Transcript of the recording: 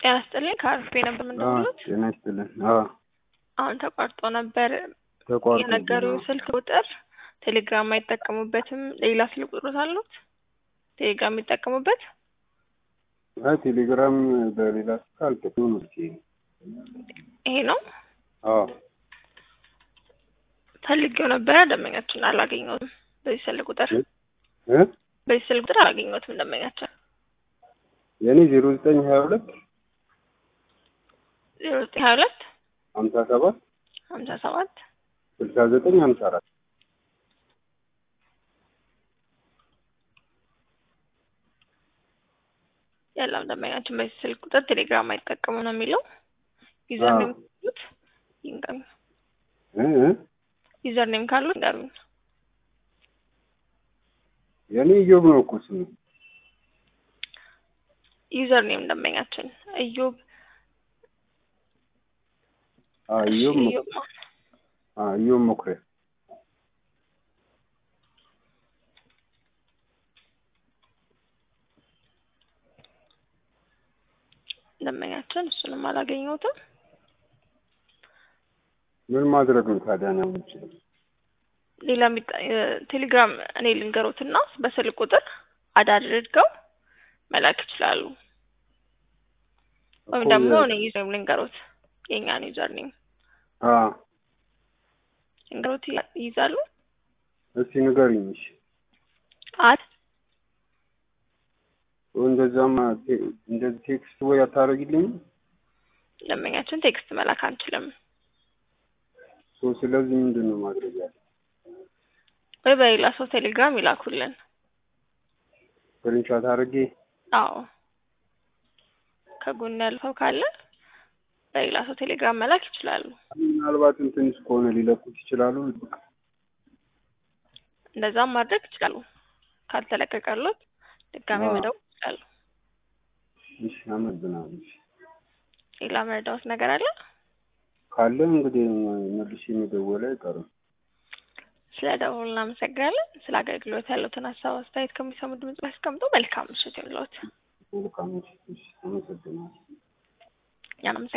ጤና ይስጥልኝ ከአርፌ ነበር የምንደውሉት። ጤና ይስጥልን። አዎ አሁን ተቋርጦ ነበር ተቋርጦ የነገሩኝ ስልክ ቁጥር ቴሌግራም አይጠቀሙበትም። ሌላ ስልክ ቁጥሮት አሉት ቴሌግራም የሚጠቀሙበት? አይ ቴሌግራም በሌላ ስልክ አልጠቀምም። እስኪ ይሄ ነው አዎ ፈልጌው ነበረ ደንበኛችን አላገኘሁትም። በዚህ ስልክ ቁጥር እ በዚህ ስልክ ቁጥር አላገኘሁትም ደንበኛችን። የኔ ዜሮ ዘጠኝ ሀያ ሁለት ዜሮ ዘጠኝ ሀያ ሁለት ሀምሳ ሰባት ሀምሳ ሰባት ስልሳ ዘጠኝ ሀምሳ አራት የለም ደንበኛችን በዚህ ስልክ ቁጥር ቴሌግራም አይጠቀሙ ነው የሚለው። ዩዘር ኔም ካሉት ይንገሩኝ። እ እ ዩዘር ኔም ካሉት ይንገሩኝ። የኔ እዮብ ነው እኮ ስሙ። ዩዘር ኔም ደንበኛችን እዮብ አዎ እዮብ እሺ፣ መኩሪያ እዮብ ማን? አዎ እዮብ መኩሪያ ደንበኛችን እሱንም አላገኘሁትም። ምን ማድረግ ነው ታዲያ ነው የምችለው? ሌላ የሚጠ- የ- ቴሌግራም እኔ ልንገሮትና በስልክ ቁጥር አድ አድርገው መላክ ይችላሉ። ወይም እኮ ደግሞ የ- እኔ ዩዘር ልንገሮት የእኛን ዩዘር ኔም አዎ ልንገሮት ይ- ይይዛሉ። እስኪ ንገሪኝ። እሺ አድ እንደዛማ ቴ- እንደዚህ ቴክስት ወይ አታደርጊልኝም? ደንበኛችን ቴክስት መላክ አንችልም። ሶ ስለዚህ ምንድን ነው ማድረግ ያለ? ወይ በሌላ ሰው ቴሌግራም ይላኩልን። ስክሪንሾት አድርጌ አዎ ከጎን ያለ ሰው ካለ በሌላ ሰው ቴሌግራም መላክ ይችላሉ። ምናልባትም ትንሽ ከሆነ ሊለቁት ይችላሉ። እንደዛም ማድረግ ይችላሉ። ካልተለቀቀሎት ድጋሚ አዎ። መደወል ይችላሉ። እሺ አመሰግናለሁ። እሺ። ሌላ መረዳዎት ነገር አለ? ካለ እንግዲህ መልሼ መደወል አይቀርም። ስለ ደውሉ እናመሰግናለን። ስለ አገልግሎት ያሉትን ሀሳብ አስተያየት ከሚሰሙ ድምጽ ላይ አስቀምጡ። መልካም ምሽት ይሁንልዎት። መልካም እሺ፣ እሺ፣ አመሰግናለሁ። እኛም